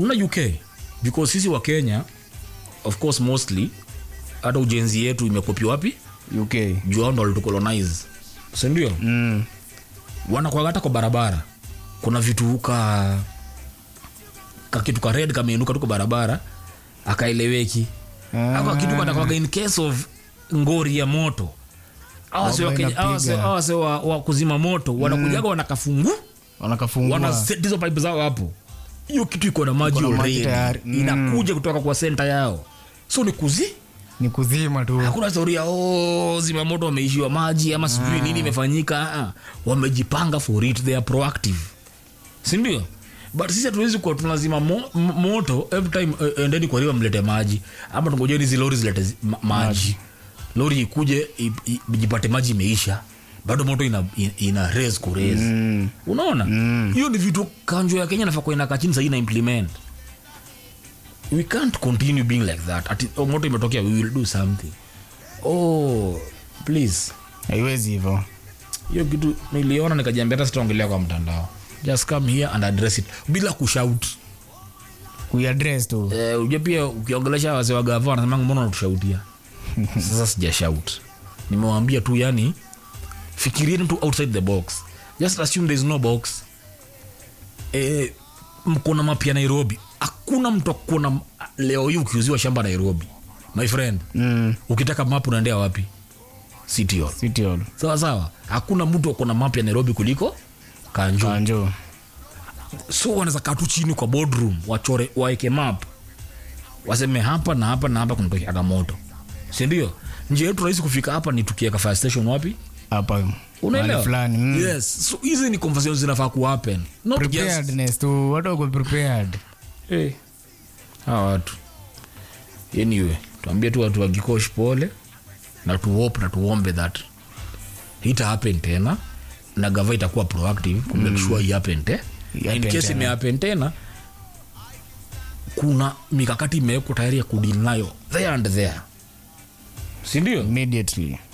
una uk because sisi wa kenya of course mostly hata ujenzi yetu imekopi wapi uk juu hao ndo walitucolonize sindio mm. wanakwaga hata kwa barabara kuna vitu ka kakitu ka red kameinuka tu kwa barabara akaeleweki Ah. ako kitu kanakwaga in case of ngori ya moto awase wa, Bomba Kenya- awase, inapiga. awase wa, wa kuzima moto wanakujaga wanakafungu wanakafungua wana set hizo pipe zao hapo hiyo kitu iko na maji Iko na maji already. tayari. Mm. inakuja kutoka kwa senta yao so ni kuzi ni kuzima tu hakuna story ya oh, zimamoto wameishiwa maji ama sijui nini imefanyika Ah, wamejipanga for it they are proactive sindio but sisi hatuwezi kuwa tunazima mo, m- moto every time uh, endeni kwa riwa mlete maji ama tungojeni hizi lori zilete zi- ma, maji lori ikuje i- i- ijipate maji imeisha bado moto ina, ina, ina raise ku raise mm. unaona hiyo ni vitu kanjo ya kenya nafaa kuenda kachini sahii na implement we can't continue being like that Ati, oh, moto imetokea we will do something oh please haiwezi hivo hiyo kitu niliona nikajiambia hata sitaongelea kwa mtandao just come here and address it bila kushout kuiadres tu eh, ujue pia ukiongelesha wase wa gava wanasemanga mbona unatushautia sasa sija shout nimewaambia tu yani fikirieni tu outside the box just assume there is no box eh, mkona mapya nairobi hakuna mtu akuna leo hii ukiuziwa shamba nairobi my friend mm. ukitaka map unaendea wapi city hall City Hall. sawa sawa hakuna mtu akona map ya nairobi kuliko kanjo kanjo so wanaweza kaa tu chini kwa boardroom wachore waeke map waseme hapa na hapa na hapa kunatokeaga moto sindio njia yetu rahisi kufika hapa ni tukieka fire station wapi hapa mahali unaelewa fulani mm. yes so hizi ni conversations zinafaa kuhappen not just preparedness tu watu wako prepared hey. hawa watu anyway tuambie tu watu wagikosh pole na tuhope na tuombe that ita happen tena na gava itakuwa proactive ku make sure ihappen te Ihappen in case tena. imehappen tena kuna mikakati imewekwa tayari ya kudili nayo there and there sindio immediately